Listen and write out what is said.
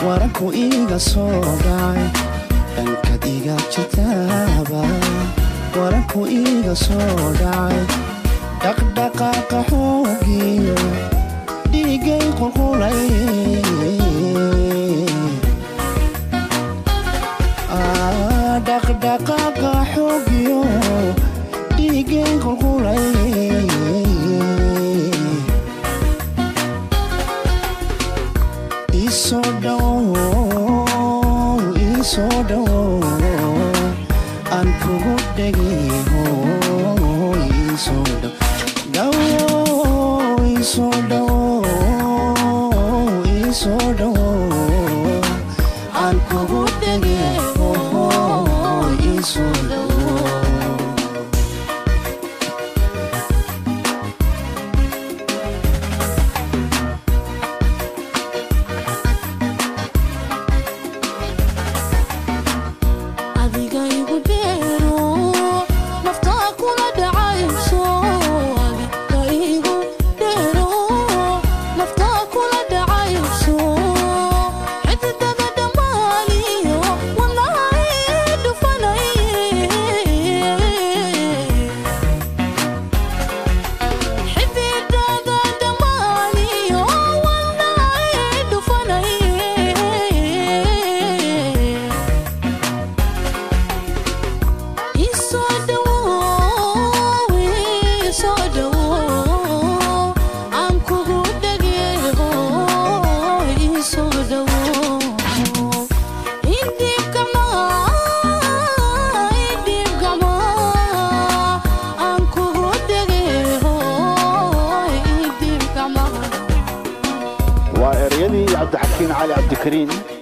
waranku iiga soo dhacay dhankad iga jirtaaba waranku iiga soo dhacay dhaqdhaqaaqa xoogiyo dhiigay qulqulay dhaqdhaqaaqa xoogiyo dhiigay qulqulay isoo dhow isoo dhow aan kugu dhegiho isoo dhow dhow isoo dhow isoo dhow aan kugu dhegiho isoo dhow adiga igu dheero naftaa kula dhacayso adiga igu dheero naftaa kula dhacayso xididada dhammaaniyo wadnahay dhufanay xididada dhammaaniyo wadnahay dhufanay isoo dhawow isoo dhawow aan kugu dhageeho isoo dhawow idhiibkama idhiibkama aan kugu dhageeho idhiibkama waa ereyadii cabdixakiin cali cabdikariin